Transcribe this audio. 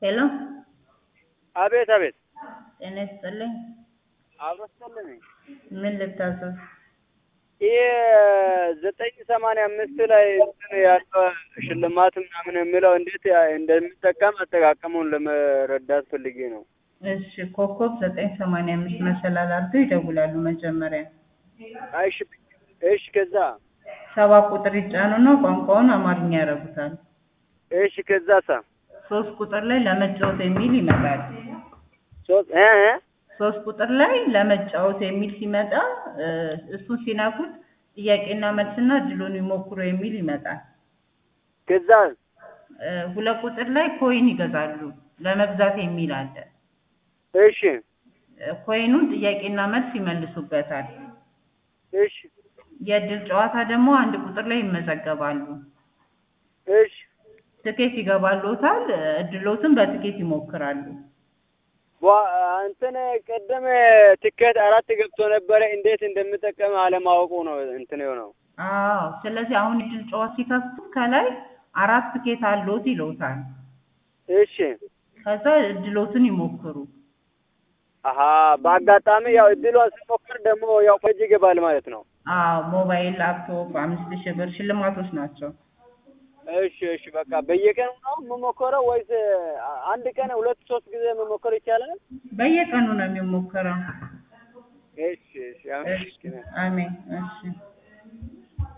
ሄሎ አቤት አቤት ጤና ይስጥልኝ። አብረስጠልኝ ምን ልታዘዝ? ይህ ዘጠኝ ሰማንያ አምስት ላይ እንትን ያለው ሽልማት ምናምን የሚለው እንዴት እንደሚጠቀም አጠቃቀሙን ለመረዳት ፈልጌ ነው። እሺ ኮከብ ዘጠኝ ሰማንያ አምስት መሰላል አድርገው ይደውላሉ። መጀመሪያ እሺ እሺ ከዛ ሰባ ቁጥር ይጫኑና ቋንቋውን አማርኛ ያደርጉታል። እሺ ከዛ ሳ ሶስት ቁጥር ላይ ለመጫወት የሚል ይመጣል። ሶስት እ እ ሶስት ቁጥር ላይ ለመጫወት የሚል ሲመጣ እ እሱን ሲነኩት ጥያቄና መልስና እድሉን ይሞክሩ የሚል ይመጣል። ከዛ እ ሁለት ቁጥር ላይ ኮይን ይገዛሉ ለመግዛት የሚል አለ። እሺ እ ኮይኑን ጥያቄና መልስ ይመልሱበታል። እሺ የእድል ጨዋታ ደግሞ አንድ ቁጥር ላይ ይመዘገባሉ። እሺ ትኬት ይገባሎታል። እድሎትን በትኬት ይሞክራሉ። ዋ እንትን ቀደም ትኬት አራት ገብቶ ነበረ። እንዴት እንደምጠቀም አለማወቁ ነው እንትን የሆነው። አዎ ስለዚህ አሁን እድል ጨዋታ ሲከፍቱ ከላይ አራት ትኬት አሎት ይለውታል። እሺ ከዛ እድሎትን ይሞክሩ። አሀ በአጋጣሚ ያው እድሏን ስሞክር ደግሞ ያው ፈጅ ይገባል ማለት ነው። አዎ ሞባይል፣ ላፕቶፕ አምስት ሺህ ብር ሽልማቶች ናቸው። እሺ እሺ በቃ በየቀኑ ነው የምሞከረው ወይስ አንድ ቀን ሁለት ሶስት ጊዜ መሞከር ይቻላል? በየቀኑ ነው የሚሞከረው። እሺ እሺ እሺ አሜን። እሺ